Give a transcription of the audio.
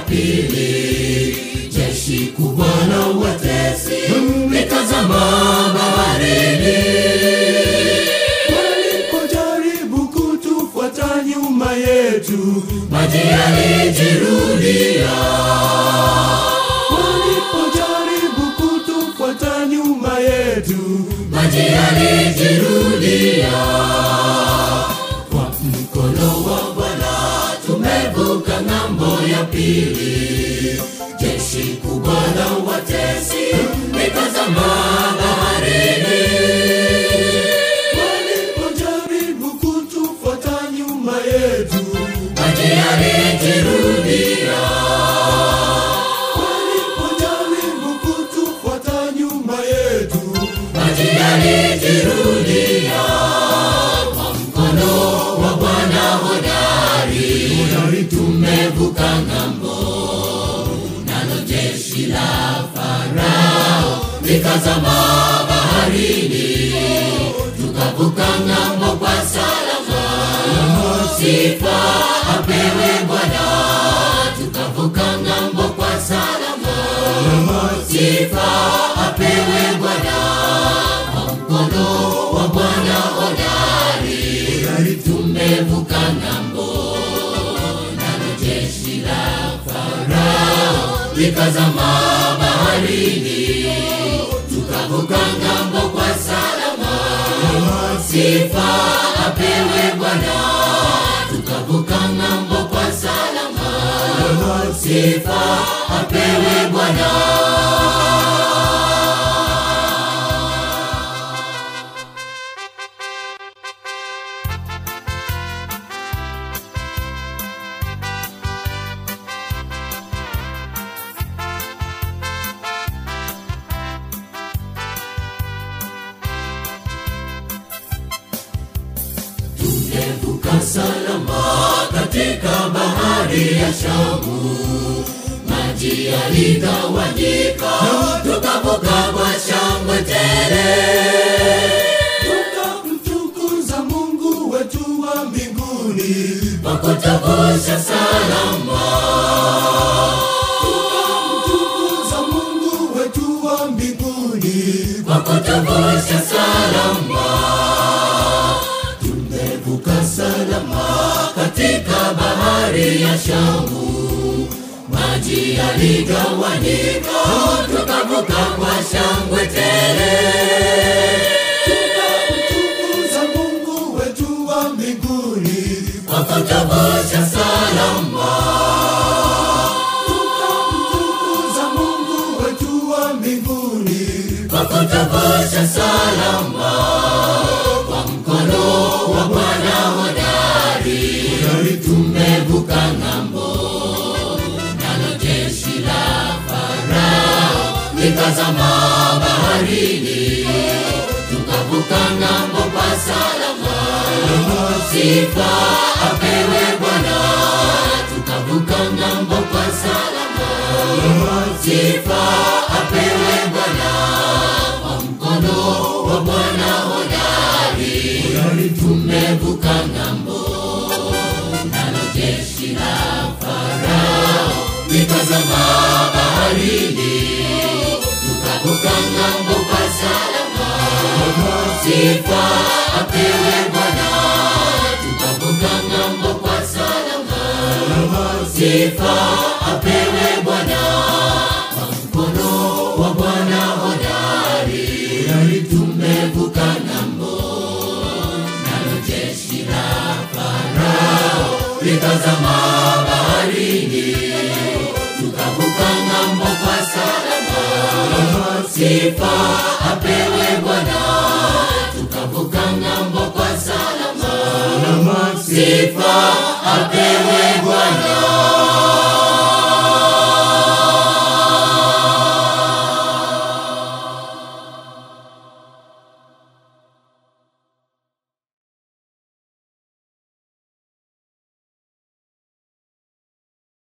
pili jeshi kubwa la watesi likazama baharini walipojaribu kutufuata nyuma yetu maji yalijirudia walipojaribu kutufuata nyuma yetu maji yalijirudia kwa mkono wa bwana tumevuka ng'ambo ya pili jeshi kubwa la watesi likazama baharini walipojaribu kutufuata nyuma yetu maji yalijirudia walipojaribu kutufuata nyuma yetu maji yalijirudia kwa mkono wa bwana hodari tumevuka ng'ambo nalo jeshi la farao likazama baharini tukavuka ng'ambo kwa salama sifa apewe bwana tukavuka ng'ambo kwa salama sifa apewe bwana kwa mkono wa bwana hodari tumevuka ng'ambo nalo jeshi la farao likazama baharini tukavuka ng'ambo kwa salama sifa apewe bwana tukavuka ng'ambo kwa salama sifa apewe bwana tumevuka salama katika bahari ya Shamu, maji yaligawanyika, tukavuka kwa shangwe tele. tukamtukuza mungu wetu wa mbinguni Wakutuvusha salama, tukamtukuza mungu wetu wa mbinguni wakutuvusha salama. Tumevuka salama katika bahari ya Shamu, maji yaligawanyika, tukavuka kwa shangwe tele. tukamtukuza mungu wetu wa mbinguni wakatavusha salama tukamtukuza mungu wetu wa mbinguni wakatavusha salama kwa mkono wa bwana hodari tumevuka ng'ambo nalo jeshi la farao likazama baharini tukavuka ng'ambo kwa salama sifa apewe bwana tukavuka ng'ambo kwa salama sifa apewe bwana kwa mkono wa bwana hodari tumevuka ng'ambo nalo jeshi la farao likazama baharini tukavuka ng'ambo kwa salama sifa apewe bwana tukavuka ng'ambo kwa salama sifa apewe bwana kwa mkono wa bwana hodari tumevuka ng'ambo nalo jeshi la farao likazama baharini tukavuka ng'ambo kwa salama sifa apewe bwana tukavuka ng'ambo kwa salama sifa apewe